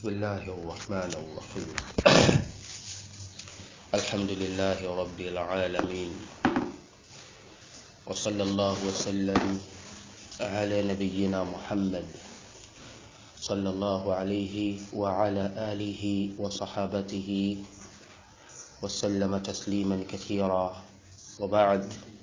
بسم الله الرحمن الرحيم الحمد لله رب العالمين وصلى الله وسلم على نبينا محمد صلى الله عليه وعلى آله وصحابته وسلم تسليما كثيرا وبعد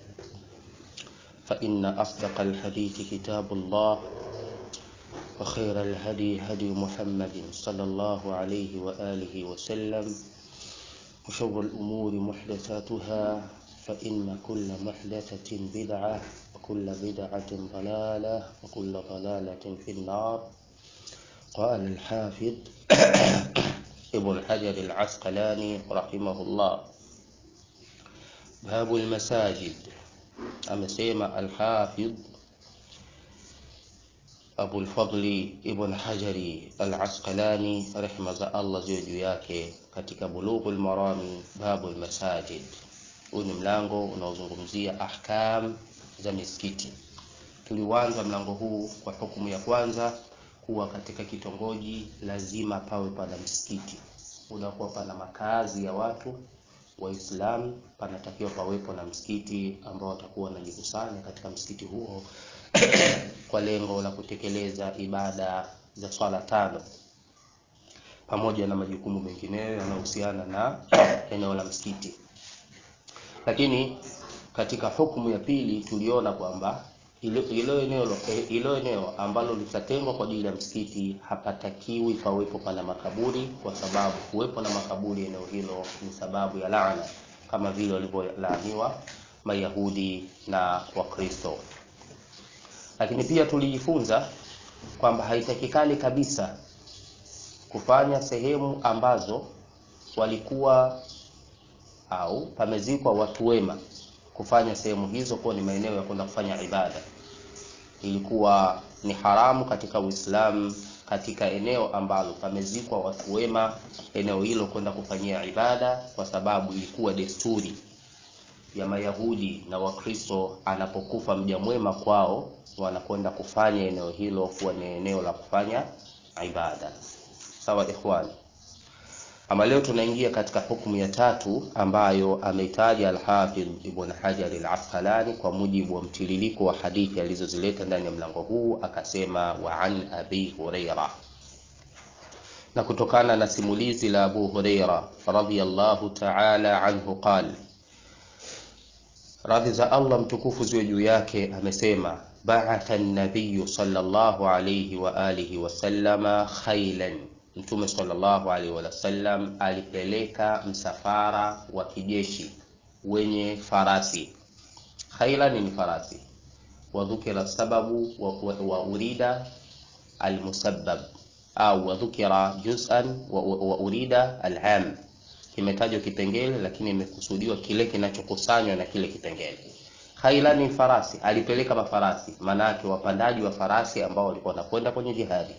فإن أصدق الحديث كتاب الله وخير الهدي هدي محمد صلى الله عليه وآله وسلم وشر الأمور محدثاتها فإن كل محدثة بدعة وكل بدعة ضلالة وكل ضلالة في النار قال الحافظ ابن حجر العسقلاني رحمه الله باب المساجد amesema alhafidh abulfadli ibn hajari alasqalani rehma za allah ziwe juu yake katika bulughu lmarami babu lmasajid huu ni mlango unaozungumzia ahkam za misikiti tuliuanza mlango huu kwa hukumu ya kwanza kuwa katika kitongoji lazima pawe pana msikiti unakuwa pana makazi ya watu waislamu panatakiwa pawepo na msikiti ambao watakuwa wanajikusanya katika msikiti huo kwa lengo la kutekeleza ibada za swala tano pamoja na majukumu mengineyo yanayohusiana na eneo la msikiti lakini katika hukumu ya pili tuliona kwamba ilo eneo, ilo eneo ambalo litatengwa kwa ajili ya msikiti hapatakiwi pawepo pana makaburi kwa sababu kuwepo na makaburi eneo hilo ni sababu ya laana kama vile walivyolaaniwa mayahudi na wakristo lakini pia tulijifunza kwamba haitakikani kabisa kufanya sehemu ambazo walikuwa au pamezikwa watu wema kufanya sehemu hizo kuwa ni maeneo ya kwenda kufanya ibada ilikuwa ni haramu katika uislamu katika eneo ambalo pamezikwa watu wema eneo hilo kwenda kufanyia ibada kwa sababu ilikuwa desturi ya mayahudi na wakristo anapokufa mja mwema kwao wanakwenda kufanya eneo hilo kuwa ni eneo la kufanya ibada sawa ikhwani ama leo tunaingia katika hukumu ya tatu ambayo ameitaja Alhafidh Ibn Hajar Al-Asqalani kwa mujibu wa mtiririko wa hadithi alizozileta ndani ya mlango huu, akasema wa an Abi Huraira, na kutokana na simulizi la Abu Huraira radhiyallahu ta'ala anhu qal, radhi za Allah mtukufu ziwe juu yake, amesema ba'atha an-nabiy sallallahu alayhi wa alihi wa sallama khailan Mtume sallallahu alaihi wasallam alipeleka msafara wa kijeshi wenye farasi. Khailan ni farasi. Wadhukira sababu wa, wa, wa urida almusabbab au wadhukira juz'an wa, wa, wa urida al'am. Kimetajwa kipengele lakini imekusudiwa kile kinachokusanywa na kile kipengele. Khailan ni farasi, alipeleka mafarasi, maanake wapandaji wa farasi ambao walikuwa wanakwenda kwenye jihadi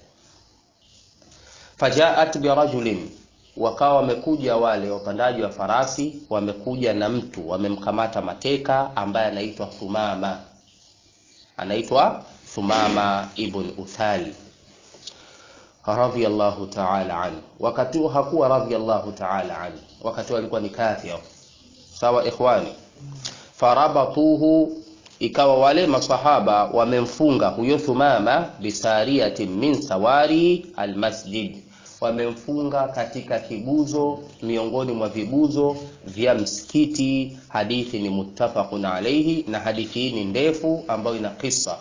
fajaat birajulin, wakawa wamekuja wale wapandaji wa farasi, wamekuja na mtu wamemkamata mateka ambaye anaitwa Thumama, anaitwa Thumama ibn Uthali radhiyallahu ta'ala anhu. Wakati huo hakuwa radhiyallahu ta'ala anhu, wakati huo alikuwa ni kafir. Sawa ikhwani, farabatuhu ikawa wale masahaba wamemfunga huyo Thumama bisariyatin min sawari almasjid, wamemfunga katika kiguzo miongoni mwa viguzo vya msikiti. Hadithi ni muttafaqun alayhi, na hadithi hii ni ndefu ambayo ina kisa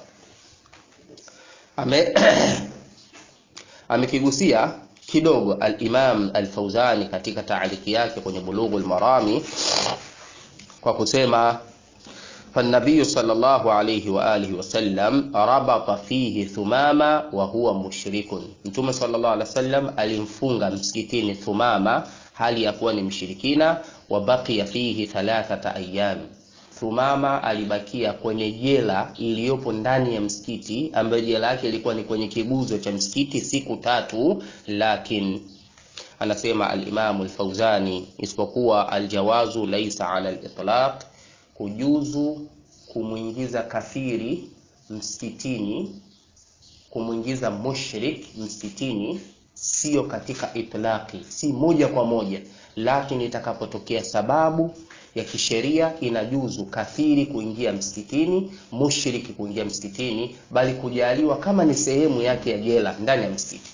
ame amekigusia kidogo al-Imam al-Fauzani katika taaliki yake kwenye Bulughul Marami kwa kusema فالنبي صلى الله عليه وآله وسلم ربط فيه ثمامة وهو مشرك Mtume صلى الله عليه وسلم alimfunga msikitini Thumama hali ya kuwa ni mshirikina wa baqiya fihi thalathata ayyam Thumama alibakia kwenye jela iliyopo ndani ya msikiti ambayo jela yake ilikuwa ni kwenye kiguzo cha msikiti siku tatu lakin anasema al-Imam al-Fauzani isipokuwa aljawazu laisa ala al-itlaq kujuzu kumwingiza kafiri msikitini kumwingiza mushrik msikitini sio katika itlaqi, si moja kwa moja, lakini itakapotokea sababu ya kisheria inajuzu kafiri kuingia msikitini, mushriki kuingia msikitini, bali kujaliwa kama ni sehemu yake ya jela ndani ya msikiti.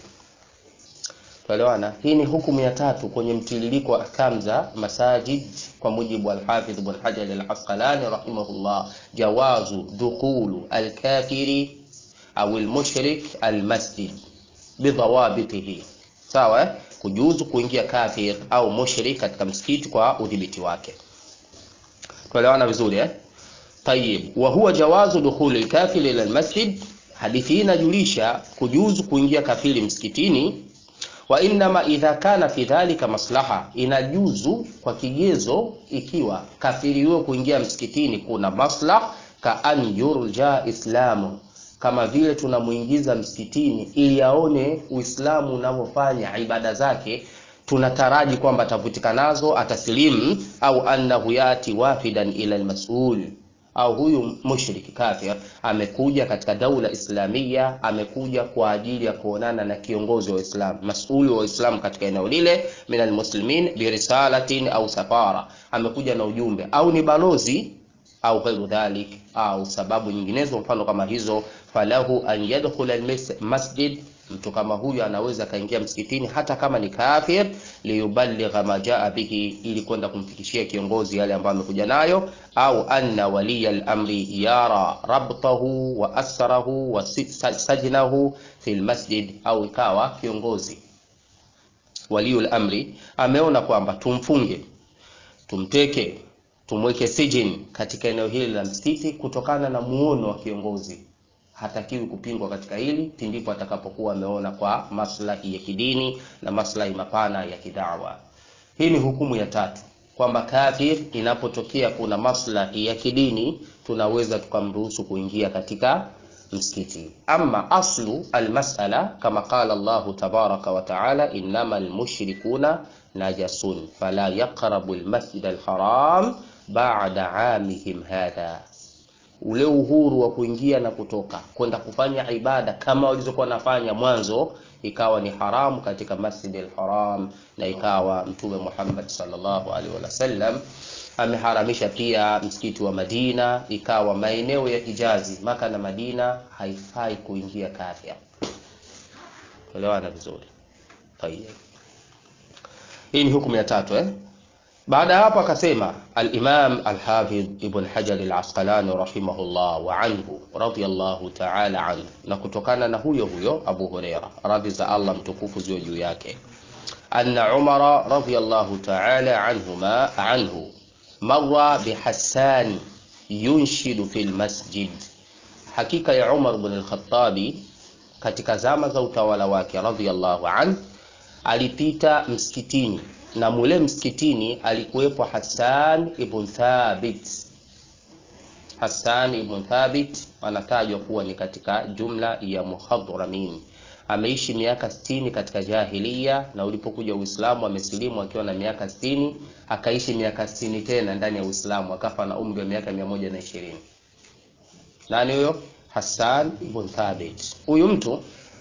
Tuelewana? Hii ni hukumu ya tatu kwenye mtiririko wa ahkam za masajid kwa mujibu al-Hafidh Ibn Hajar al-Asqalani rahimahullah, jawazu dukhulu al-kafiri au al-mushrik al-masjid bidhawabitihi. Sawa eh? Kujuzu kuingia kafir au mushrik katika msikiti kwa udhibiti wake. Tuelewana vizuri eh? Tayyib, wa huwa jawazu dukhuli al-kafir ila al-masjid. Hadithi hii inajulisha kujuzu kuingia kafiri msikitini wa innama idha kana fi dhalika maslaha, inajuzu kwa kigezo ikiwa kafiri huyo kuingia msikitini kuna maslah, ka an yurja islamu, kama vile tunamuingiza msikitini ili aone Uislamu unavyofanya ibada zake, tunataraji kwamba atavutika nazo, atasilimu, au annahu yati wafidan ila almas'ul au huyu mushriki kafir amekuja katika daula islamia, amekuja kwa ajili ya kuonana na kiongozi wa Uislamu, masuli wa Uislamu katika eneo lile, min almuslimin birisalatin au safara, amekuja na ujumbe au ni balozi au ghairu dhalik, au sababu nyinginezo mfano kama hizo, falahu an yadkhula almasjid mtu kama huyu anaweza akaingia msikitini hata kama ni kafir, liyuballigha ma jaa bihi, ili kwenda kumfikishia kiongozi yale ambayo amekuja nayo, au anna waliya al-amri yara rabtahu wa asrahu wa sajnahu fi lmasjid, au ikawa kiongozi waliyul amri ameona kwamba tumfunge, tumteke, tumweke sijin katika eneo hili la msikiti kutokana na muono wa kiongozi hatakiwi kupingwa katika hili pindipo atakapokuwa ameona kwa maslahi ya kidini na maslahi mapana ya kidawa. Hii ni hukumu ya tatu, kwamba kafir inapotokea kuna maslahi ya kidini tunaweza tukamruhusu kuingia katika msikiti. Ama aslu almasala kama qala Allahu tabaraka wa taala, innama almushrikuna najasun fala yaqrabu almasjid alharam ba'da amihim hadha ule uhuru wa kuingia na kutoka kwenda kufanya ibada kama walizokuwa nafanya mwanzo, ikawa ni haramu katika Masjid al-Haram, na ikawa Mtume Muhammad sallallahu alaihi wasallam ameharamisha pia msikiti wa Madina, ikawa maeneo ya Hijazi, Maka na Madina haifai kuingia kafir. Elewana vizuri. Tayeb, hii ni hukumu ya tatu eh? Baada ya hapo akasema al-Imam al-Hafidh Ibn Hajar al-Asqalani rahimahullah wa anhu radiyallahu ta'ala anhu, na kutokana na huyo huyo Abu Huraira radhi za Allah mtukufu ziwe juu yake, anna Umar radiyallahu ta'ala anhuma anhu marra bi Hassan yunshidu fil masjid, hakika ya Umar ibn al-Khattabi katika zama za utawala wake radiyallahu anhu alipita msikitini na mule msikitini alikuwepo Hassan ibn Thabit. Hassan ibn Thabit anatajwa kuwa ni katika jumla ya muhadramin. Ameishi miaka sitini katika jahiliya, na ulipokuja Uislamu amesilimu akiwa na miaka sitini, akaishi miaka sitini tena ndani ya Uislamu, akafa na umri wa miaka mia moja na ishirini. Nani huyo? Hassan ibn Thabit. Huyu mtu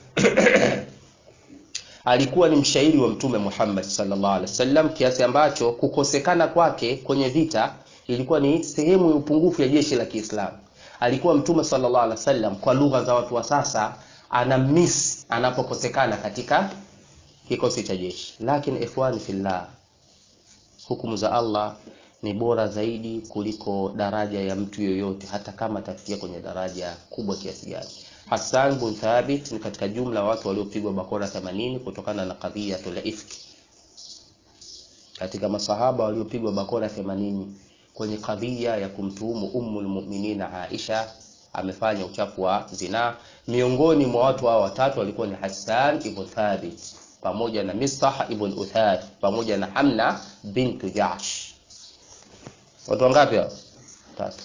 alikuwa ni mshairi wa Mtume Muhammad sallallahu alaihi wasallam, kiasi ambacho kukosekana kwake kwenye vita ilikuwa ni sehemu ya upungufu ya jeshi la Kiislamu. Alikuwa Mtume sallallahu alaihi wasallam, kwa lugha za watu wa sasa, ana miss anapokosekana katika kikosi cha jeshi. Lakini ikhwani fillah, hukumu za Allah ni bora zaidi kuliko daraja ya mtu yoyote, hata kama atafikia kwenye daraja kubwa kiasi gani. Hassan bin Thabit ni katika jumla ya watu waliopigwa bakora 80 kutokana na kadhiyatul ifki, katika masahaba waliopigwa bakora 80 kwenye kadhia ya kumtuhumu Ummul Mu'minin Aisha amefanya uchafu wa zinaa. Miongoni mwa watu hao watatu walikuwa ni Hassan ibn Thabit pamoja na Mistah ibn Uthath pamoja na Hamna bintu Jahsh. Watu wangapi hao? Tatu.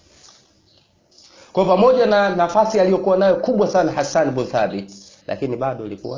Kwa pamoja na nafasi aliyokuwa nayo kubwa sana Hassan ibn Thabit, lakini bado ilikuwa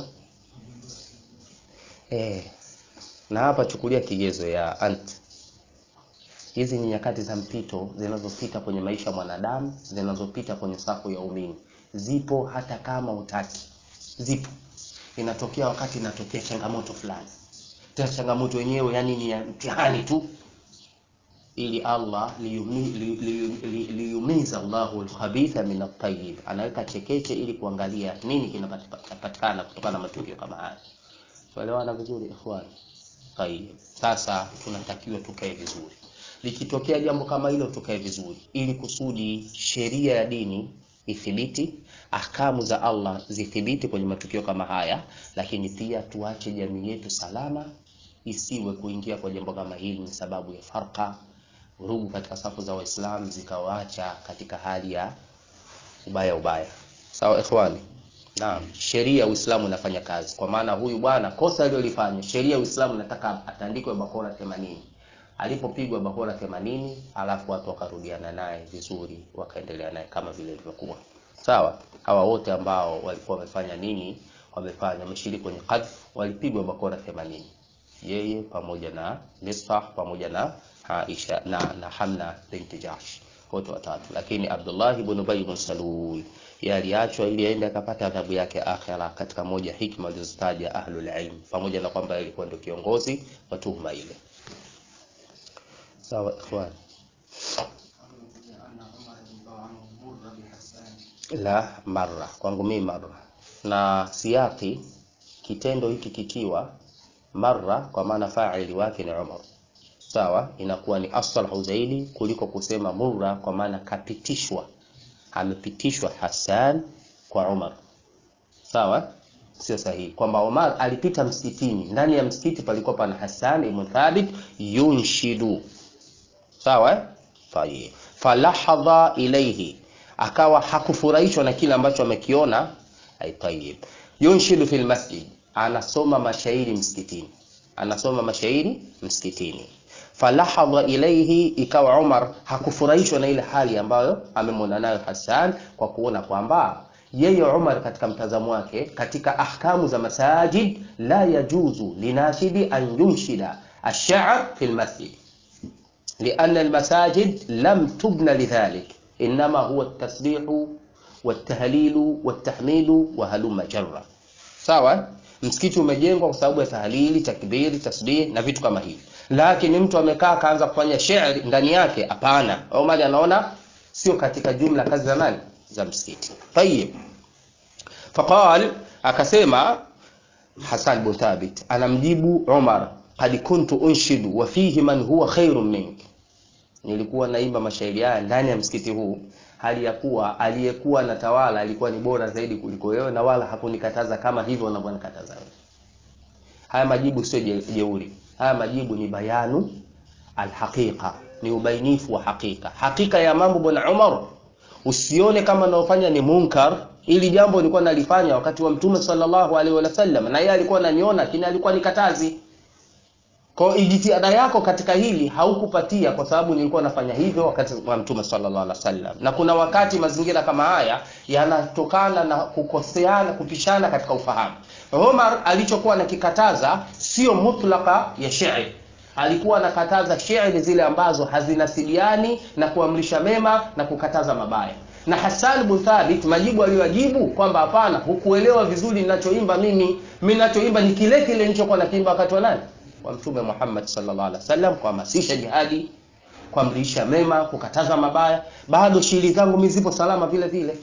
eh. Na hapa chukulia kigezo ya ant. Hizi ni nyakati za mpito zinazopita kwenye maisha ya mwanadamu, zinazopita kwenye safu ya umini, zipo hata kama utaki, zipo. inatokea wakati inatokea changamoto fulani tena changamoto yenyewe yani ni ya mtihani tu ili Allah liyumiza li, li, li, li Allahu alkhabitha min at-tayyib, anaweka chekeche ili kuangalia nini kinapatikana kutokana na matukio kama haya. Tuelewana vizuri ikhwani? Tayyib. Sasa tunatakiwa tukae vizuri, likitokea jambo kama hilo tukae vizuri, ili kusudi sheria ya dini ithibiti, ahkamu za Allah zithibiti kwenye matukio kama haya, lakini pia tuache jamii yetu salama, isiwe kuingia kwa jambo kama hili ni sababu ya farqa vurugu katika safu za Waislamu zikawaacha katika hali ya ubaya ubaya. Sawa ikhwani? Naam, sheria ya Uislamu inafanya kazi, kwa maana huyu bwana kosa alilolifanya, sheria ya Uislamu inataka atandikwe bakora 80. Alipopigwa bakora 80, alafu watu wakarudiana naye vizuri, wakaendelea naye kama vile ilivyokuwa. Sawa? Hawa wote ambao walikuwa wamefanya nini? Wamefanya wameshiriki kwenye qadh, walipigwa bakora 80. Yeye pamoja na Misbah pamoja na Aisha na, na Hamna binti Jahsh wote watatu, lakini Abdullah ibn Ubay ibn Salul yeye aliachwa ili aende akapata adhabu yake akhira, katika moja hikma alizotaja ahlul ilm, pamoja na kwamba alikuwa ndio kiongozi wa tuhuma ile. Sawa ikhwan, la marra kwangu mimi marra, na siyaki kitendo hiki kikiwa marra, kwa maana fa'ili wake ni Umar sawa, inakuwa ni aslahu zaidi kuliko kusema murra, kwa maana kapitishwa, amepitishwa Hassan kwa Umar. Sawa, sio sahihi kwamba Umar alipita msikitini, ndani ya msikiti palikuwa pana Hassan ibn Thabit yunshidu. Sawa, tayeb, falahadha ilayhi, akawa hakufurahishwa na kile ambacho amekiona. Ay, tayeb, yunshidu fil masjid, anasoma mashairi msikitini, anasoma mashairi msikitini falahadha ilaihi, ikawa Umar hakufurahishwa na ile hali ambayo amemwona nayo Hassan, kwa kuona kwamba yeye Umar katika mtazamo wake katika ahkamu za masajid, la yajuzu linashidi an yunshida ash-sha'r fi al-masjid lianna al-masajid lam tubna lidhalik inma huwa at-tasbihu wat-tahlilu wat-tahmidu wa halumma jarra. Sawa, msikiti umejengwa kwa sababu ya tahlili, takbiri, tasbih na vitu kama hivi lakini mtu amekaa akaanza kufanya shairi ndani yake, hapana. Omar anaona sio katika jumla kazi za nani za msikiti. Tayib, faqal, akasema Hasan bin Thabit anamjibu Umar, qad kuntu unshidu wa fihi man huwa khairun mink, nilikuwa naimba mashairi haya ndani ya msikiti huu hali ya kuwa aliyekuwa na tawala alikuwa ni bora zaidi kuliko wewe, na wala hakunikataza kama hivyo unavyonikataza wewe. Haya majibu sio jeuri haya majibu ni bayanu alhaqiqa, ni ubainifu wa hakika, hakika ya mambo. Bwana Umar, usione kama naofanya ni munkar. Ili jambo nilikuwa nalifanya wakati wa Mtume sallallahu alaihi wasallam, na yeye alikuwa ananiona, lakini alikuwa nikatazi. Kwa ijtihada yako katika hili haukupatia, kwa sababu nilikuwa nafanya hivyo wakati wa Mtume sallallahu alaihi wasallam. Na kuna wakati mazingira kama haya yanatokana na kukoseana, kupishana katika ufahamu. Umar alichokuwa anakikataza sio mutlaka ya shairi, alikuwa anakataza shairi zile ambazo hazinasibiani na kuamrisha mema na kukataza mabaya. Na Hassan bin Thabit majibu aliyojibu kwamba hapana, hukuelewa vizuri ninachoimba mimi. Mimi ninachoimba ni kile kile nilichokuwa nakiimba wakati wa nani? Wa Mtume Muhammad sallallahu alaihi wasallam, kuhamasisha jihadi, kuamrisha mema, kukataza mabaya. Bado shairi zangu mimi zipo salama vile vile.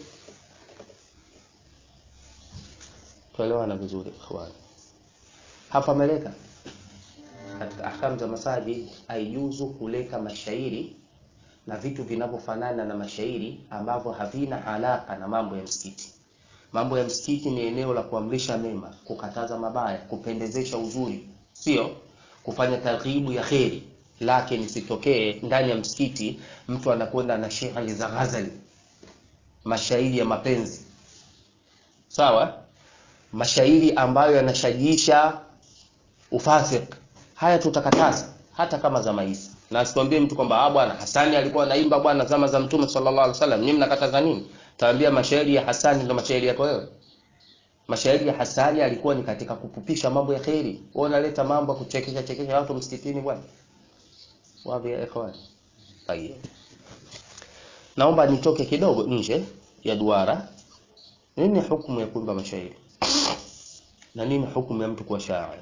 Tuelewana vizuri ikhwani. Hapa meleka katika ahkamu za masajid haijuzu kuleka mashairi na vitu vinavyofanana na mashairi ambavyo havina alaka na mambo ya msikiti. Mambo ya msikiti ni eneo la kuamrisha mema, kukataza mabaya, kupendezesha uzuri, sio kufanya targhibu ya kheri. Lakini sitokee ndani ya msikiti mtu anakwenda na shairi za ghazali, mashairi ya mapenzi, sawa mashairi ambayo yanashajiisha ufasik, haya tutakataza hata kama zama hizi. Na asikwambie mtu kwamba ah, bwana Hasani alikuwa anaimba bwana zama za Mtume sallallahu alaihi wasallam, nyinyi mnakataza nini? Taambia mashairi ya Hasani ndio mashairi yako wewe. Mashairi ya Hasani alikuwa ni katika kupupisha mambo ya kheri. Wewe unaleta mambo ya kuchekesha chekesha watu msikitini bwana. Wapi ya ikhwan? Tayeb. Naomba nitoke kidogo nje ya duara. Nini hukumu ya kuimba mashairi? na nini hukumu ya mtu kuwa shair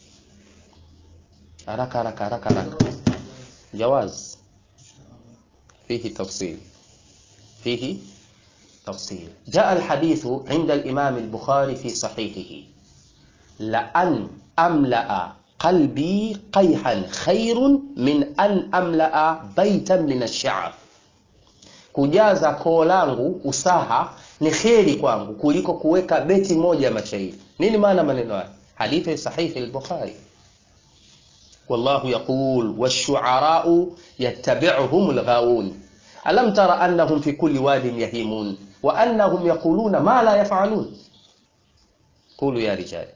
haraka haraka haraka haraka jawaz fihi tafsil fihi تفصيل جاء الحديث عند الإمام البخاري في صحيحه لأن أملأ قلبي قيحا خير من أن أملأ بيتا من الشعر kujaza koo langu usaha ni kheri kwangu kuliko kuweka beti moja ya mashairi nini maana maneno haya hadithi sahihi al-bukhari wallahu yaqul wash-shu'ara'u yattabi'uhum al-ghawun alam tara annahum fi kulli wadin yahimun wa annahum yaquluna ma la yaf'alun qulu ya rijal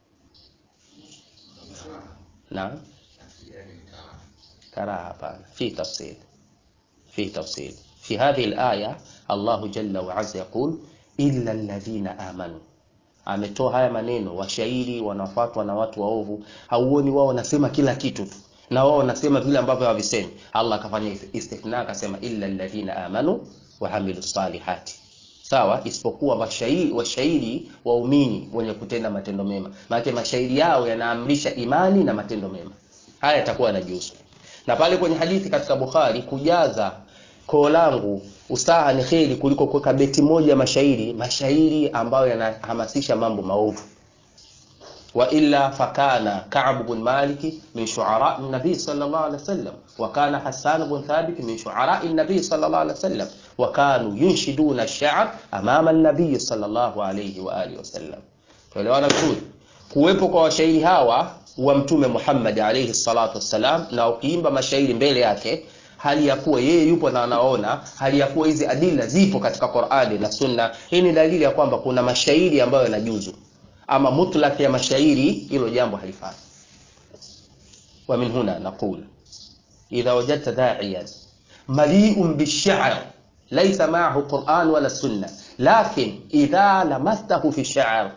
نعم كراهة hapana في تفصيل في تفصيل في هذه الآية الله جل وعز يقول إلا الذين آمنوا ametoa haya maneno washairi wanafuatwa na watu waovu hauoni wao wanasema kila kitu tu na wao wanasema vile ambavyo havisemi Allah akafanya istithna akasema illa alladhina amanu wa amilu salihati sawa isipokuwa mashairi washairi waumini wenye kutenda matendo mema maana mashairi yao yanaamrisha imani na matendo mema haya yatakuwa yanajuzu na pale kwenye hadithi katika Bukhari kujaza koo langu usaha ni kheri kuliko kuweka beti moja mashairi mashairi ambayo yanahamasisha mambo maovu wa illa fakana Ka'b bin Malik min shu'ara an-nabi sallallahu alayhi wasallam wa kana Hassan bin Thabit min shu'ara an-nabi sallallahu alayhi wasallam wa kanu yunshiduna ash-sha'r amama an-nabi sallallahu alayhi wa alihi wasallam tuelewana vizuri kuwepo kwa washairi hawa wa mtume Muhammad alayhi salatu wassalam na ukiimba mashairi mbele yake hali ya kuwa yeye yupo na anaona hali ya kuwa hizi adila zipo katika Qur'ani na Sunna hii ni dalili ya kwamba kuna mashairi ambayo yanajuzu ama mutlaq ya mashairi hilo jambo halifai wa min huna naqul idha wajadta da'iyan mali'un bish-sha'r laysa ma'ahu Qur'an wala Sunna lakin idha lamastahu fi ash-sha'r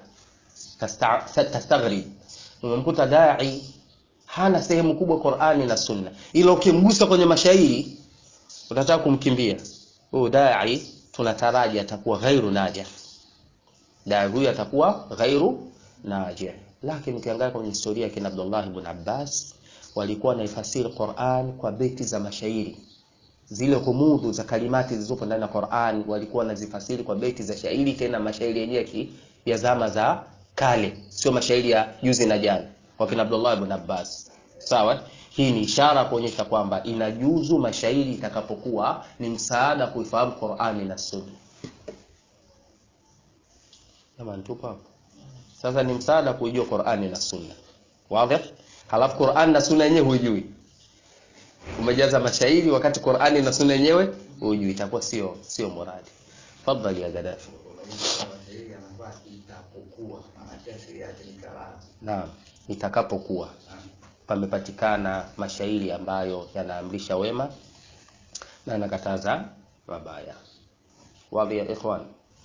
tastaghrib umemkuta da'i hana sehemu kubwa Qur'ani na Sunna ila ukimgusa kwenye mashairi utataka kumkimbia huyo da'i tunataraji atakuwa ghairu najih da'i huyu atakuwa ghairu najih lakini ukiangalia kwenye historia kina Abdullah ibn Abbas walikuwa wanaifasiri Qur'an kwa beti za mashairi zile humudhu za kalimati zilizopo ndani ya Qur'an walikuwa wanazifasiri kwa beti za shairi tena mashairi yenyewe ya zama za kale sio mashairi ya juzi na jana kwa kina Abdullah ibn Abbas sawa hii ni ishara kuonyesha kwamba inajuzu mashairi itakapokuwa ni msaada kuifahamu Qur'ani na Sunna kama nitupo hapo sasa ni msaada kuijua Qur'ani na Sunna wazi halafu Qur'ani na Sunna yenyewe hujui umejaza mashairi wakati Qur'ani na Sunna yenyewe hujui itakuwa sio sio muradi fadhali ya Gaddafi Naam, itakapokuwa pamepatikana mashairi ambayo yanaamrisha wema na yanakataza mabaya. Wadhi ya ikhwan.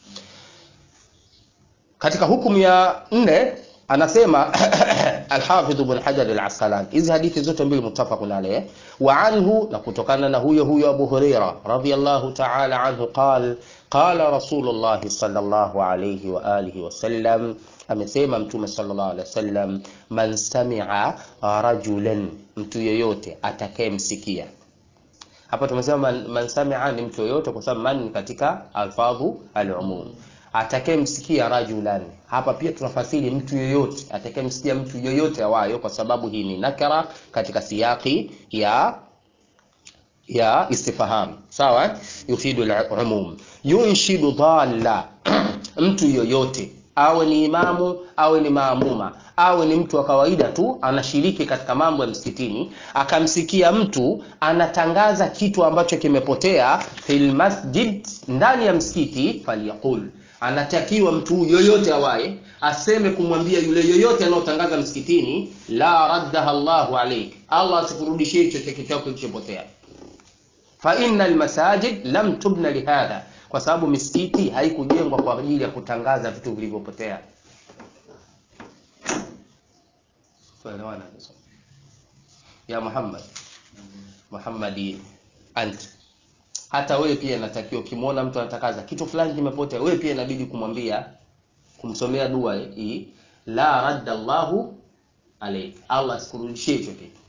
Katika hukumu ya nne anasema Al-Hafidh Ibn Hajar Al-Asqalani, hizi hadithi zote mbili muttafaqun alayh, wa anhu, na kutokana na huyo huyo Abu Huraira radhiyallahu ta'ala anhu qala qala Rasulullah sallallahu alayhi wa alihi wasallam amesema mtume sallallahu alaihi wasallam man sami'a rajulan mtu yeyote atakayemsikia hapa tumesema man, man sami'a ni mtu yeyote kwa sababu man katika alfadhu alumum atakayemsikia rajulan hapa pia tunafasiri mtu yeyote atakayemsikia mtu yeyote awayo kwa sababu hii ni nakara katika siyaki ya ya istifham sawa yufidu al-umum yunshidu dhalla mtu yoyote awe ni imamu awe ni maamuma awe ni mtu wa kawaida tu anashiriki katika mambo ya msikitini akamsikia mtu anatangaza kitu ambacho kimepotea fil masjid ndani ya msikiti falyaqul anatakiwa mtu yoyote awaye aseme kumwambia yule yoyote anayotangaza msikitini la raddaha Allahu alayk Allah asikurudishie hicho cheki chako kilichopotea fa innal masajid lam tubna lihadha kwa sababu misikiti haikujengwa kwa ajili ya kutangaza vitu vilivyopotea tuelewana ya Muhammad Muhammadi ant hata wewe pia inatakiwa ukimwona mtu anatangaza kitu fulani kimepotea wewe pia inabidi kumwambia kumsomea dua hii la radda Allahu alayk, Allah asikurudishie hicho kitu.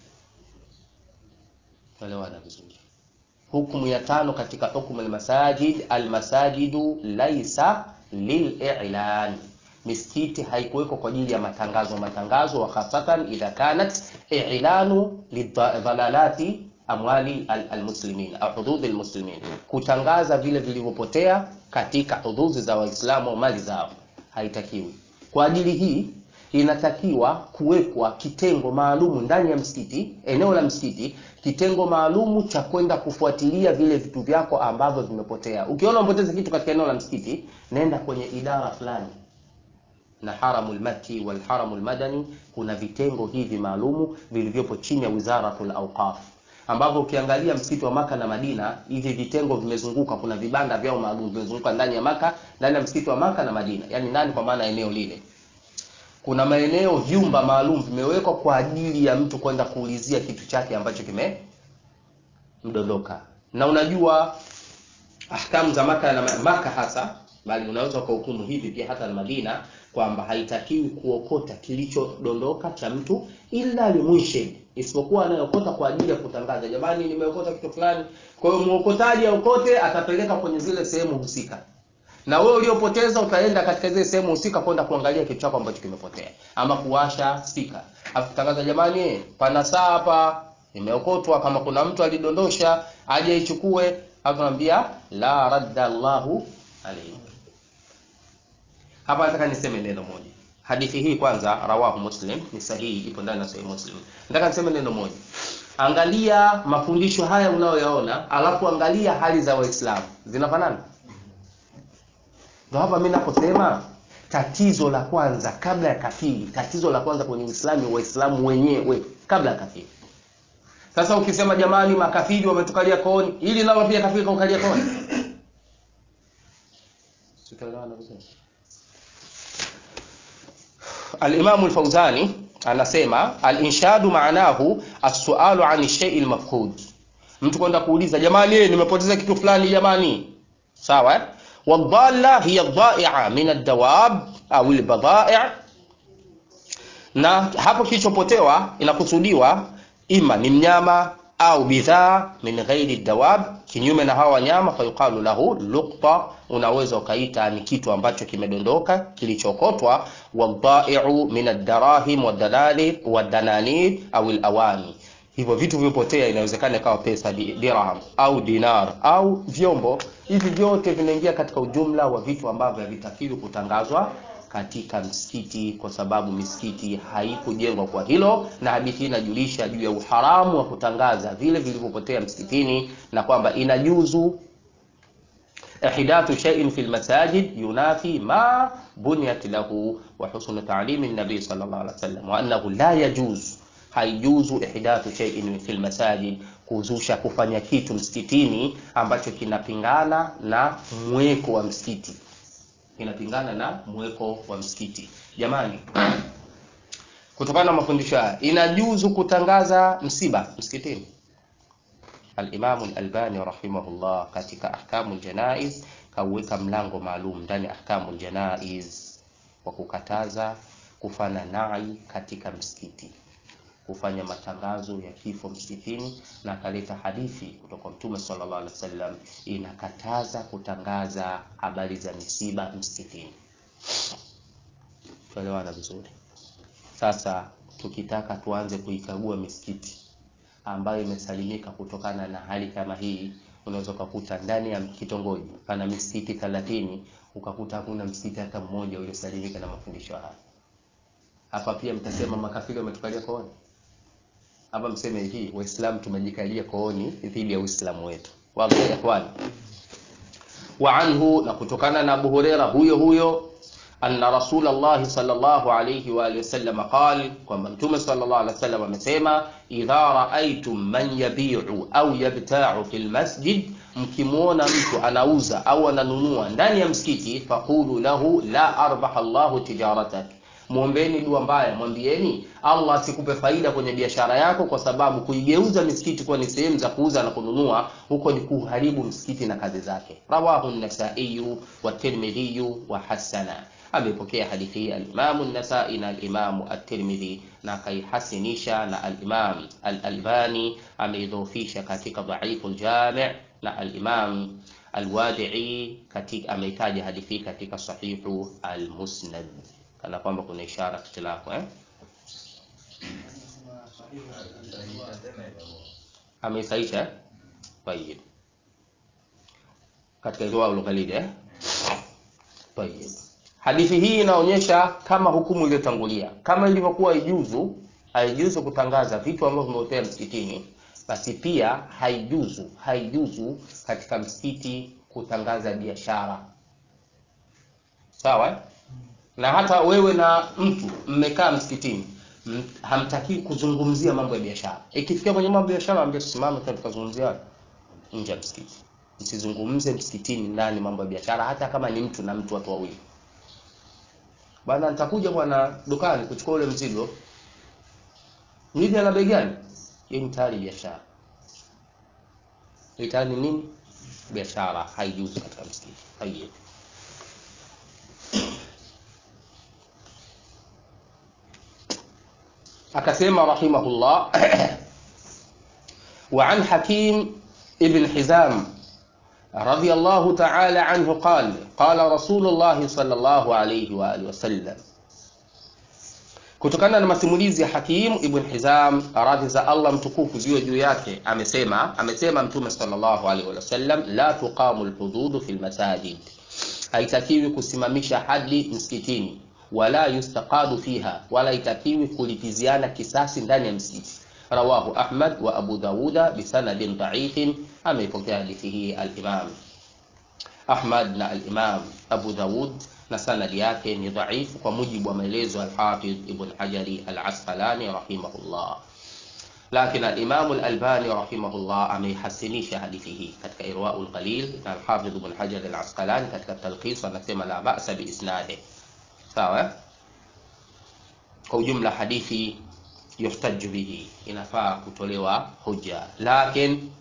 Elewana vizuri. Hukumu ya tano katika hukumu almasajid, almasajidu laisa lililan, misikiti haikuwekwa kwa ajili ya matangazo matangazo, wa khasatan idha kanat ilanu lidhalalati amwali almuslimin au hududhi almuslimin, kutangaza vile vilivyopotea katika hududhi za Waislamu au mali zao, haitakiwi. Kwa ajili hii inatakiwa kuwekwa kitengo maalumu ndani ya msikiti, eneo la msikiti, kitengo maalumu cha kwenda kufuatilia vile vitu vyako ambavyo vimepotea. Ukiona umepoteza kitu katika eneo la msikiti, nenda kwenye idara fulani na haramul makki wal haramul madani, kuna vitengo hivi maalumu vilivyopo chini ya wizaratul awqaf ambavyo ukiangalia msikiti wa Maka na Madina, hivi vitengo vimezunguka, kuna vibanda vyao maalum vimezunguka ndani ya Maka, ndani ya msikiti wa Maka na Madina, yani ndani, kwa maana eneo lile kuna maeneo vyumba maalum vimewekwa kwa ajili ya mtu kwenda kuulizia kitu chake ambacho kimemdondoka. Na unajua ahkamu za Maka na Maka hasa, bali unaweza kuhukumu hivi pia hata na Madina kwamba haitakiwi kuokota kilichodondoka cha mtu ila limwishe, isipokuwa anayeokota kwa ajili ya kutangaza, jamani, nimeokota kitu fulani. Kwa hiyo muokotaji aokote, atapeleka kwenye zile sehemu husika na wewe uliopoteza utaenda katika zile sehemu husika kwenda kuangalia kitu chako ambacho kimepotea, ama kuwasha spika afu kutangaza, jamani, pana saa hapa imeokotwa, kama kuna mtu alidondosha aje ichukue. Hapo naambia la radda Allahu alayhi. Hapa nataka niseme neno moja. Hadithi hii kwanza, rawahu Muslim, ni sahihi, ipo ndani ya Sahih Muslim. Nataka niseme neno moja. Angalia mafundisho haya unayoyaona, alafu angalia hali za Waislamu zinafanana. Ndio hapa mimi naposema tatizo la kwanza kabla ya kafiri, tatizo la kwanza kwenye Uislamu, Waislamu wenyewe kabla ya kafiri. Sasa ukisema jamani, makafiri wametukalia kooni, ili nalo pia kafiri kaukalia kooni, tutaelewana vizuri. Al-Imam al-Fawzani anasema al-inshadu maanahu as-su'alu an shay'il mafqud, mtu kwenda kuuliza jamani, nimepoteza kitu fulani jamani, sawa eh? Wadalla hiya dhai'a min ad-dawab au al-badai', na hapo kilichopotewa inakusudiwa ima ni mnyama au bidhaa min ghairi dawab, kinyume na hawa wanyama, fayuqalu lahu luqta, unaweza ukaita ni kitu ambacho kimedondoka kilichokotwa. Wadhai'u min ad-darahim wadalali wadananir au al-awani, hivyo vitu vipotea, inawezekana ikawa pesa, dirham au dinar au vyombo. Hivi vyote vinaingia katika ujumla wa vitu ambavyo havitakiwi kutangazwa katika msikiti kwa sababu misikiti haikujengwa kwa hilo, na hadithi hii inajulisha juu ya uharamu wa kutangaza vile vilivyopotea msikitini, na kwamba inajuzu ihdathu shay'in fil masajid yunafi ma bunyat lahu wa husnu ta'limi an-nabi sallallahu alaihi wasallam wa annahu la yajuz, haijuzu ihdathu shay'in fil masajid, kuzusha kufanya kitu msikitini ambacho kinapingana na mweko wa msikiti inapingana na mweko wa msikiti. Jamani, kutokana na mafundisho haya inajuzu kutangaza msiba msikitini. Al-Imam Al-Albani rahimahullah katika Ahkamul Janaiz kauweka mlango maalum ndani ya Ahkamul Janaiz wa kukataza kufanya nai katika msikiti, kufanya matangazo ya kifo msikitini, na akaleta hadithi kutoka Mtume sallallahu alaihi wasallam inakataza kutangaza habari za misiba msikitini. Tuelewana vizuri. Sasa tukitaka tuanze kuikagua misikiti ambayo imesalimika kutokana na hali kama hii, unaweza ukakuta ndani ya kitongoji pana misikiti 30 ukakuta hakuna msikiti hata mmoja uliosalimika na mafundisho haya. Hapa pia mtasema makafiri wametukalia kooni. Hapa mseme hivi, Waislamu tumejikalia kooni dhidi ya Uislamu wetu. Wallahi ikhwan. Wa anhu, na kutokana na Abu Huraira huyo huyo, anna Rasulullah sallallahu alayhi wa alihi wasallam qala, kwamba Mtume sallallahu alayhi wasallam amesema, idha raaitum man yabi'u au yabta'u fil masjid, mkimwona mtu anauza au ananunua ndani ya msikiti, faqulu lahu la arbaha Allahu tijaratak Mwombeni dua mbaya, mwambieni Allah asikupe faida kwenye biashara yako, kwa sababu kuigeuza misikiti kuwa ni sehemu za kuuza na kununua, huko ni kuharibu msikiti na kazi zake. Rawahu an-Nasai wa Tirmidhi wa hasana. amepokea hadithi hii alimamu nasai na alimamu at-tirmidhi na akaihasinisha na alimam al-albani ameidhofisha katika dhaifu al-jami' na alimam al-wadi'i katika ameitaja hadithi hii katika sahihu al-musnad kana kwamba kuna ishara ikhtilafu eh ameisaisha طيب katika riwaya al eh طيب hadithi hii inaonyesha kama hukumu iliyotangulia kama ilivyokuwa ijuzu haijuzu kutangaza vitu ambavyo vimeotea msikitini basi pia haijuzu haijuzu katika msikiti kutangaza biashara sawa na hata wewe na mtu mmekaa msikitini hamtakii kuzungumzia mambo ya biashara ikifikia kwenye mambo ya biashara ambia tusimame tukazungumzia nje ya msikiti msizungumze msikitini ndani mambo ya biashara hata kama ni mtu na mtu watu wawili bwana nitakuja bwana dukani kuchukua ule mzigo mzigo ana bei gani hii ni tayari biashara hii tayari ni nini biashara haijuzi katika msikiti haijuzi akasema rahimahullah وعن حكيم ابن حزام رضي الله تعالى عنه قال قال رسول الله صلى الله عليه وآله وسلم kutokana na masimulizi ya Hakim ibn Hizam radhi za Allah mtukufu ziwe juu yake amesema amesema mtume sallallahu alaihi wasallam la tuqamu alhudud fi almasajid haitakiwi kusimamisha hadi msikitini wala yustaqadu fiha wala itakiwi kulipiziana kisasi ndani ya msikiti rawahu Ahmad wa Abu Dawuda bisanadin dha'ifin ameipokea hadithi hii al-Imam Ahmad na al-Imam Abu Dawud na sanadi yake ni dhaifu kwa mujibu wa maelezo al-Hafidh Ibn Hajari al-Asqalani rahimahullah lakini al-Imam al-Albani rahimahullah ameihasinisha hadithi hii katika Irwaul Qalil na al-Hafidh Ibn Hajar al-Asqalani katika Talqis anasema la ba'sa bi isnadi sawa kwa ujumla hadithi yuhtaju bihi inafaa kutolewa hoja lakini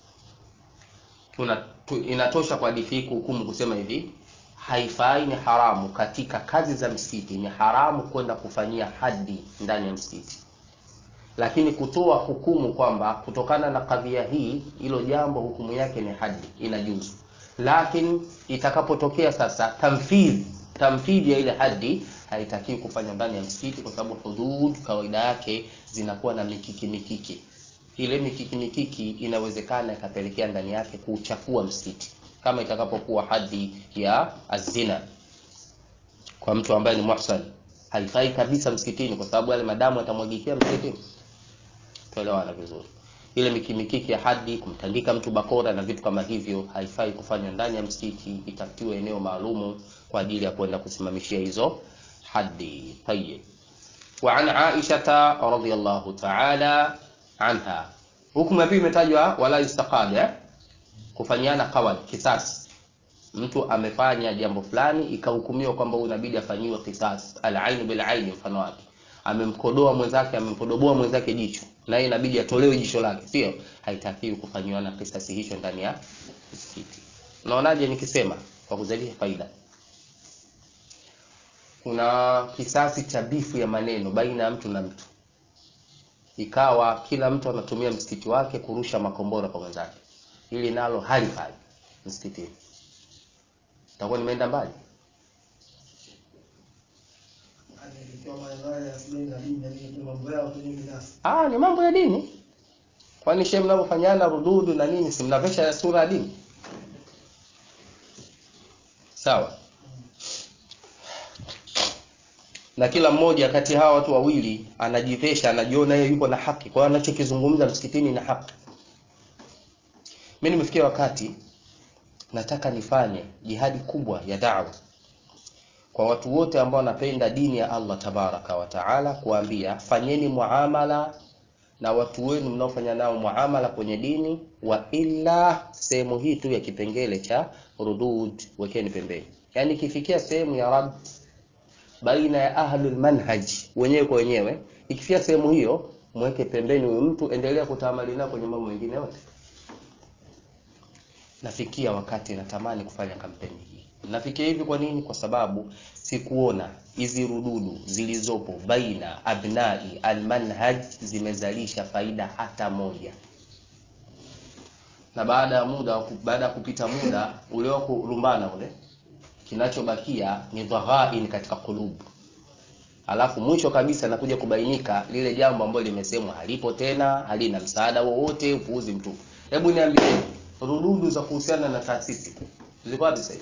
tuna tu, inatosha kwa hadithi hii kuhukumu kusema hivi haifai ni haramu katika kazi za msikiti ni haramu kwenda kufanyia hadi ndani ya msikiti lakini kutoa hukumu kwamba kutokana na kadhia hii hilo jambo hukumu yake ni hadi inajuzu lakini itakapotokea sasa tamfidhi tamfidhi ya ile hadi haitakiwi kufanya ndani ya msikiti kwa sababu hudud kawaida yake zinakuwa na mikiki mikiki ile mikiki mikiki inawezekana ikapelekea ndani yake kuchafua msikiti kama itakapokuwa hadhi ya azina kwa mtu ambaye ni muhsan haifai kabisa msikitini kwa sababu yale madamu yatamwagikia msikitini tuelewana vizuri ile mikimikiki ya hadi kumtandika mtu bakora na vitu kama hivyo haifai kufanywa ndani ya msikiti itafutiwe eneo maalumu kwa ajili ya kwenda kusimamishia hizo hadi tayyib وعن عائشة رضي الله تعالى عنها hukumu ya pili imetajwa wala istaqad eh? kufanyiana qawad kisasi mtu amefanya jambo fulani ikahukumiwa kwamba huyu inabidi afanyiwe kisasi al-ain bil ain mfano wake amemkodoa mwenzake amempodoboa mwenzake jicho na yeye inabidi atolewe jicho lake sio haitakiwi kufanyiwana kisasi hicho ndani ya msikiti unaonaje nikisema kwa kuzalisha faida kuna kisasi cha bifu ya maneno baina ya mtu na mtu ikawa kila mtu anatumia msikiti wake kurusha makombora kwa mwenzake ili nalo halifai msikitini takuwa nimeenda mbali ah ni mambo ya dini kwani shehe mnavyofanyana rududu na nini si mnavesha sura ya dini sawa na kila mmoja kati ya hawa watu wawili anajivesha anajiona yeye yuko na haki kwa hiyo anachokizungumza msikitini na haki mimi nimefikia wakati nataka nifanye jihadi kubwa ya da'wa kwa watu wote ambao wanapenda dini ya Allah tabaraka wa taala kuambia fanyeni muamala na watu wenu mnaofanya nao muamala kwenye dini wa illa sehemu hii tu ya kipengele cha rudud wekeni pembeni yani ikifikia sehemu ya rad baina ya ahlul manhaj wenyewe kwa wenyewe ikifikia sehemu hiyo mweke pembeni huyo mtu endelea kutamali nao kwenye mambo mengine yote nafikia wakati natamani kufanya kampeni hii nafikia hivi kwa nini kwa sababu sikuona hizi rududu zilizopo baina abnai almanhaj zimezalisha faida hata moja na baada ya muda baada ya kupita muda ule wa kurumbana ule kinachobakia ni dhaghain katika kulubu alafu mwisho kabisa nakuja kubainika lile jambo ambalo limesemwa halipo tena halina msaada wowote upuuzi mtupu hebu niambie rududu za kuhusiana na taasisi ziko wapi sasa hivi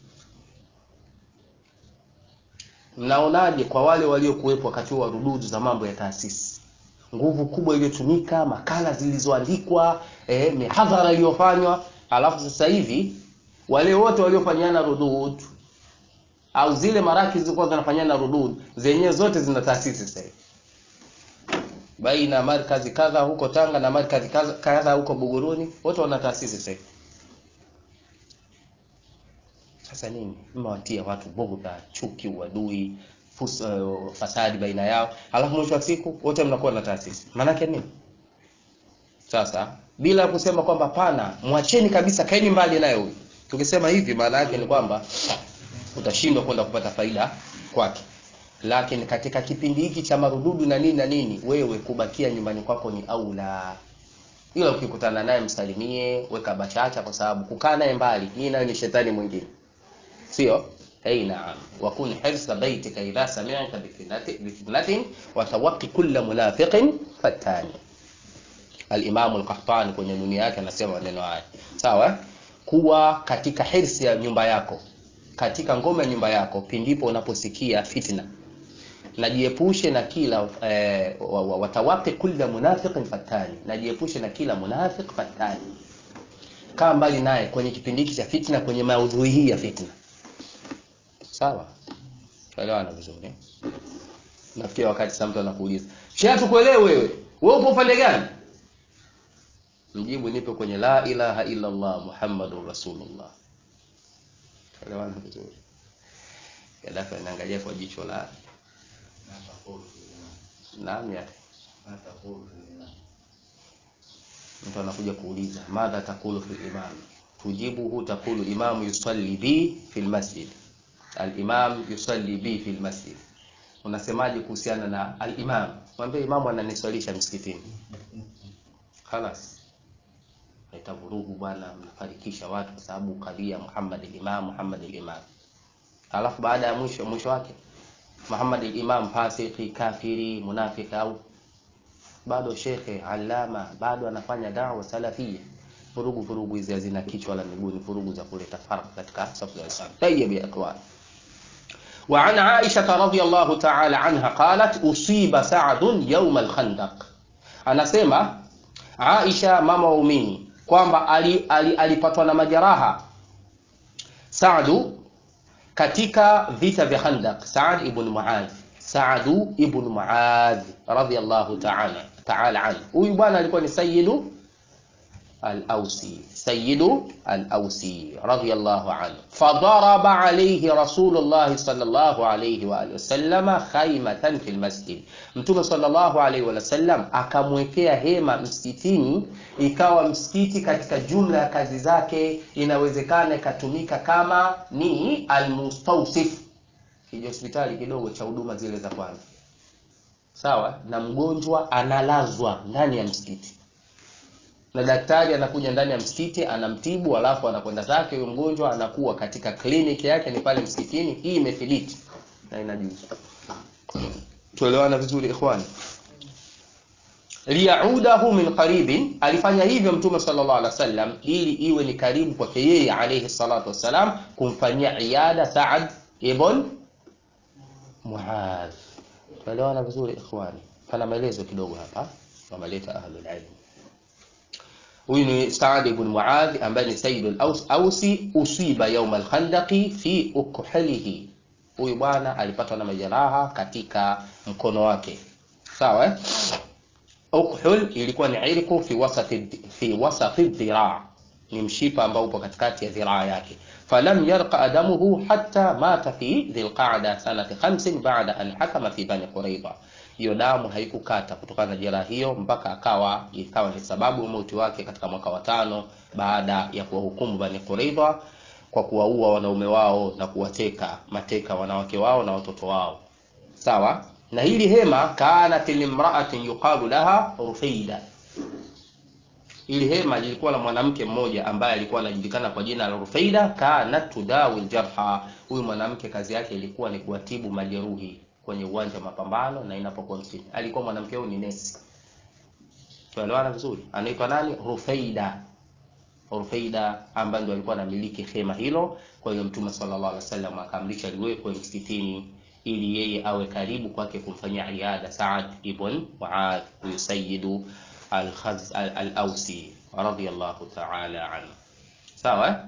mnaonaje kwa wale waliokuwepo wakati wa rududu za mambo ya taasisi nguvu kubwa iliyotumika makala zilizoandikwa eh, mihadhara iliyofanywa alafu sasa hivi wale wote waliofanyana rudud au zile maraki zilikuwa zinafanyana rudud zenyewe zote zina taasisi sasa hivi baina markazi kadha huko Tanga na markazi kadha huko Buguruni wote wana taasisi sasa hivi sasa nini mmewatia watu bughdha chuki uadui fus, uh, fasadi baina yao alafu mwisho wa siku wote mnakuwa na taasisi maanake nini sasa bila kusema kwamba pana mwacheni kabisa kaeni mbali naye huyu tukisema hivi maana yake ni kwamba utashindwa kwenda kupata faida kwake lakini katika kipindi hiki cha marududu na nini na nini wewe kubakia nyumbani kwako ni aula ila ukikutana naye msalimie weka bachacha kwa sababu kukaa naye mbali hii nayo ni shetani mwingine sio اي نعم وكن حرص بيتك اذا سمعت بفتنه وتوقي كل منافق فتان الامام القحطاني kwenye dunia yake anasema maneno haya sawa kuwa katika hirsi ya nyumba yako katika ngome ya nyumba yako pindipo unaposikia fitna najiepushe na kila eh, watawaqi kulla munafiqin fatani najiepushe na kila munafiq fatani kaa mbali naye kwenye kipindi hiki cha fitna kwenye maudhui hii ya fitna sawa tuelewana vizuri nafikia wakati sasa mtu anakuuliza shehe tukuelewe wewe wewe upo upande gani mjibu nipo kwenye la ilaha illa allah muhammadur rasulullah tuelewana vizuri Gaddafi anaangalia kwa jicho la naam ya mtu anakuja kuuliza madha takulu fil imam tujibuhu takulu imamu yusalli bi fil masjid al-imam yusalli bi fil masjid unasemaje kuhusiana na al-imam mwambie imamu ananiswalisha msikitini khalas itavurugu bwana mnafarikisha watu kwa sababu kalia Muhammad al-imam Muhammad al-imam alafu baada ya mwisho mwisho wake Muhammad al-imam fasiki kafiri munafiki au bado shekhe alama bado anafanya dawa salafia furugu furugu hizi hazina kichwa wala miguu ni furugu za kuleta farq katika safu za Uislamu tayyib ya ikhwan وعن عائشة رضي الله تعالى عنها قالت أصيب سعد يوم الخندق anasema Aisha mama waumini kwamba alipatwa ali, ali na majeraha Saadu katika vita vya Khandaq Saad ibn Muadh Saadu ibn Muadh radhiyallahu ta'ala ta'ala anhu huyu bwana alikuwa ni sayyidu الأوسي سيد الأوسي رضي الله عنه فضرب عليه رسول الله صلى الله عليه وآله وسلم خيمة في المسجد mtume sallallahu alaihi wasallam akamwekea hema msikitini ikawa msikiti katika jumla ya kazi zake inawezekana ikatumika kama ni almustawsif kihospitali kidogo cha huduma zile za kwanza sawa na mgonjwa analazwa ndani ya msikiti na daktari anakuja ndani ya msikiti anamtibu alafu anakwenda zake huyo mgonjwa anakuwa katika kliniki yake ni pale msikitini hii imethibiti na inajuzu tuelewana vizuri ikhwani liyaudahu min qaribin alifanya hivyo mtume sallallahu alaihi wasallam ili iwe ni karibu kwake yeye alayhi salatu wassalam kumfanyia iada Saad ibn Muadh tuelewana vizuri ikhwani pana maelezo kidogo hapa wameleta ahlul ilm huyu ni Saad ibn Muadh ambaye ni Sayyid al-Ausi usiba yawm al-Khandaqi fi ukhalihi huyu bwana alipatwa na majeraha katika mkono wake sawa eh? ukhul ilikuwa ni irku fi wasati fi wasati dhiraa ni mshipa ambao upo katikati ya dhiraa yake falam yarqa damuhu hatta mata fi dhilqa'da sanati 5 ba'da an hakama fi bani quraiba hiyo damu haikukata kutokana na jeraha hiyo mpaka akawa ikawa ni sababu ya mauti wake katika mwaka wa tano baada ya kuwahukumu bani quraiba kwa kuwaua wanaume wao na kuwateka mateka wanawake wao na watoto wao sawa na hili hema kanat limraatin yuqalu laha rufeida ili hema lilikuwa la mwanamke mmoja ambaye alikuwa anajulikana kwa jina la Rufeida kanat tudawi aljarha huyu mwanamke kazi yake ilikuwa ni kuwatibu majeruhi kwenye uwanja wa mapambano na inapokuwa msituni alikuwa mwanamke huyu ni nesi tuelewana vizuri anaitwa nani Rufeida Rufeida ambaye ndo alikuwa anamiliki hema hilo kwa hiyo mtume sallallahu alaihi wasallam akamlisha liwekwe msikitini ili yeye awe karibu kwake kumfanyia iada Saad ibn Muadh huyu sayyidu al-Khaz al-Ausi radiyallahu ta'ala anhu sawa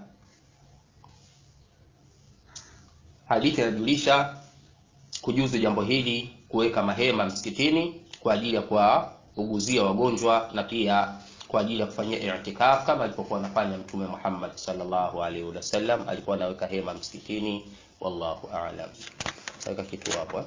hadithi inajulisha kujuzu jambo hili kuweka mahema msikitini kwa ajili ya kuwauguzia wagonjwa na pia kwa ajili ya kufanyia i'tikaf kama alipokuwa anafanya mtume Muhammad sallallahu alaihi wasallam alikuwa anaweka hema msikitini wallahu a'lam weka kitu hapo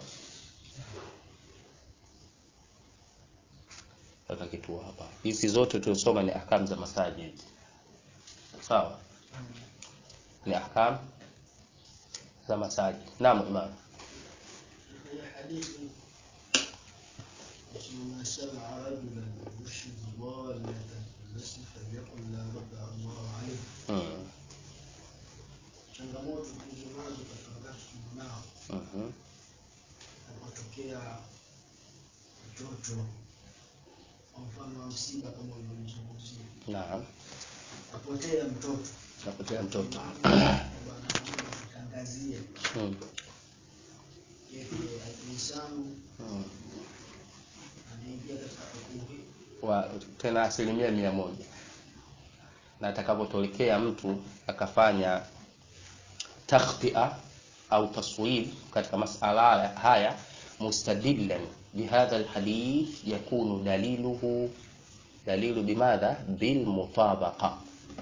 weka kitu hapa hizi zote tulisoma ni ahkam za masajid sawa ni ahkam za masajid naam imam حديث من سمع رجلا يرشد ضالة المسجد فليقل لا رد الله عليه mm. changamoto tulizonazo katika wakati tunao mhm napotokea mtoto kwa mfano wa msiba kama ulivyozungumzia naam apotea mtoto napotea mtoto tangazie mm. yake alisamu mm. anaingia katika hukumu hii wa tena asilimia mia moja na atakapotokea mtu akafanya takhtia au taswib katika masala haya mustadillan bihadha alhadith yakunu daliluhu dalilu bimadha bilmutabaqa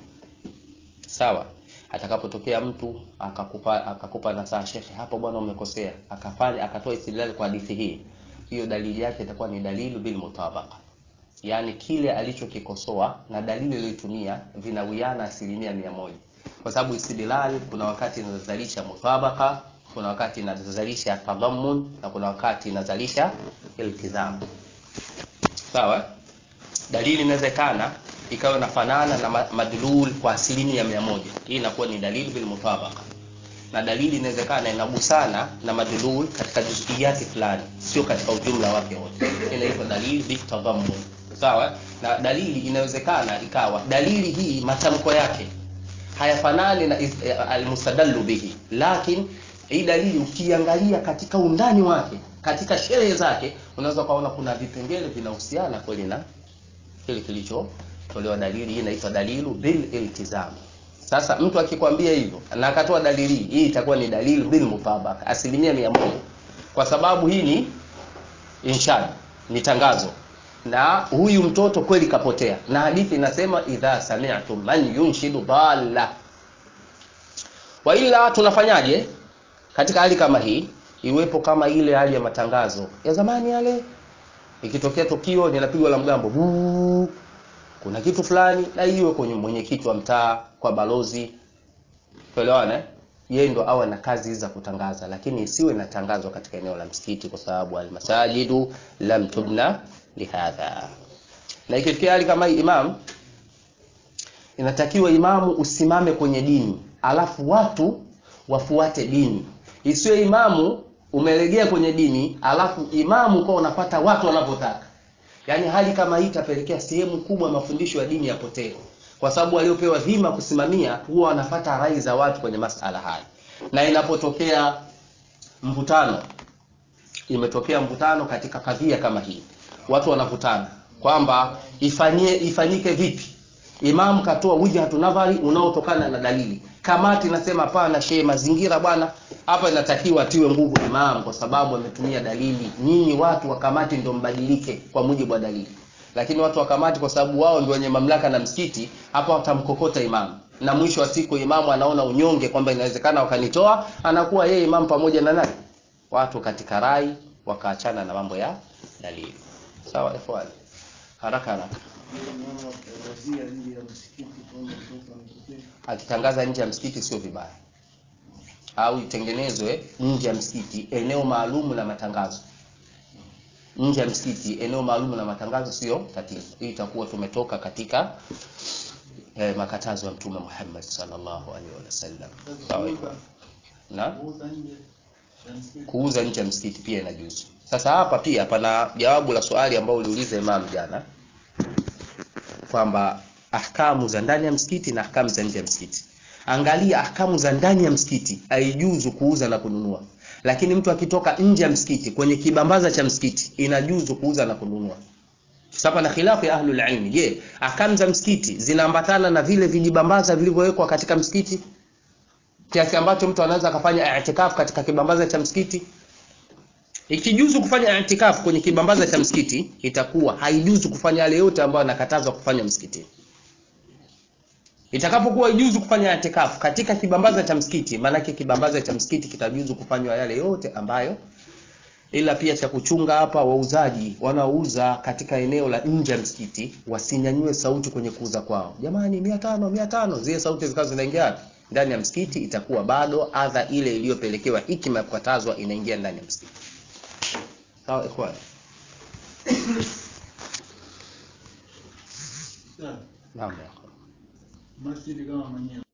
sawa atakapotokea mtu akakupa akakupa nasaha shekhe hapo bwana umekosea akafanya akatoa istidlal kwa hadithi hii hiyo dalili yake itakuwa ni dalilu bilmutabaqa yaani kile alichokikosoa na dalili aliyoitumia vinawiana asilimia mia moja kwa sababu istidlal kuna wakati inazalisha mutabaka kuna wakati inazalisha tadammun na kuna wakati inazalisha iltizam sawa dalili inawezekana ikawa inafanana na ma- madlul kwa asilimia mia moja hii inakuwa ni dalili bil mutabaka na dalili inawezekana inagusana na madlul katika juziyati fulani sio katika ujumla wake wote inaitwa dalili bitadammun sawa na dalili inawezekana ikawa dalili hii matamko yake hayafanani na is- eh, almustadallu bihi lakin hii dalili ukiangalia katika undani wake katika sherehe zake unaweza ukaona kuna vipengele vinahusiana kweli na kile kilichotolewa dalili hii inaitwa dalilu bil iltizam sasa mtu akikwambia hivyo na akatoa dalili hii hii itakuwa ni dalilu bil mutabaka asilimia mia moja kwa sababu hii ni inshad ni tangazo na huyu mtoto kweli kapotea na hadithi inasema idha sami'tum man yunshidu dhalla wa ila tunafanyaje katika hali kama hii iwepo kama ile hali ya matangazo ya zamani yale ikitokea tukio linapigwa la mgambo buu, kuna kitu fulani na iwe kwenye mwenyekiti wa mtaa kwa balozi tuelewane eh? yeye ndo awe na kazi za kutangaza lakini isiwe inatangazwa katika eneo la msikiti kwa sababu almasajidu lam tubna lihadha na ikitokea hali kama hii imam inatakiwa imamu usimame kwenye dini alafu watu wafuate dini isiwe imamu umelegea kwenye dini alafu imamu kwa unapata watu wanavyotaka yaani hali kama hii itapelekea sehemu kubwa ya mafundisho ya dini yapotee kwa sababu waliopewa dhima kusimamia huwa wanapata rai za watu kwenye masala haya na inapotokea mvutano imetokea mvutano katika kadhia kama hii watu wanavutana kwamba ifanyie ifanyike vipi imam katoa wijhatu nadhari unaotokana na dalili kamati nasema hapana shehe mazingira bwana hapa inatakiwa atiwe nguvu imam kwa sababu ametumia dalili nyinyi watu wa kamati ndio mbadilike kwa mujibu wa dalili lakini watu wa kamati kwa sababu wao ndio wenye mamlaka na msikiti hapo watamkokota imam na mwisho wa siku imamu anaona unyonge kwamba inawezekana wakanitoa anakuwa yeye imam pamoja na nani watu katika rai wakaachana na mambo ya dalili sawa ikhwani haraka haraka Naona watangazia nje ya msikiti kwamba mtoto amepotea. akitangaza nje ya msikiti sio vibaya au itengenezwe nje ya msikiti eneo maalum la matangazo nje ya msikiti eneo maalum la matangazo sio tatizo hii itakuwa tumetoka katika eh, makatazo ya mtume Muhammad sallallahu alaihi wasallam sawa hivyo na Kuuza nje ya msikiti. kuuza nje ya msikiti pia inajuzu sasa hapa pia pana jawabu la swali ambao uliuliza imam jana kwamba ahkamu za ndani ya msikiti na ahkamu za nje ya msikiti angalia ahkamu za ndani ya msikiti haijuzu kuuza na kununua lakini mtu akitoka nje ya msikiti kwenye kibambaza cha msikiti inajuzu kuuza na kununua sasa na khilafu ya ahlul ilmi je ahkamu za msikiti zinaambatana na vile vijibambaza vilivyowekwa katika msikiti kiasi ambacho mtu anaweza akafanya i'tikaf katika kibambaza cha msikiti ikijuzu kufanya i'tikaf kwenye kibambaza cha msikiti itakuwa haijuzu kufanya yale yote ambayo anakatazwa kufanya msikitini itakapokuwa ijuzu kufanya i'tikaf katika kibambaza cha msikiti maanake kibambaza cha msikiti kitajuzu kufanywa yale yote ambayo ila pia cha kuchunga hapa wauzaji wanaouza katika eneo la nje ya msikiti wasinyanyue sauti kwenye kuuza kwao jamani mia tano mia tano zile sauti zikawa zinaingia wapi? ndani ya msikiti itakuwa bado adha ile iliyopelekewa hikima ya kukatazwa inaingia ndani ya msikiti sawa ikhwan Sawa. naam ya ikhwan. Masjidi kama mwenyewe.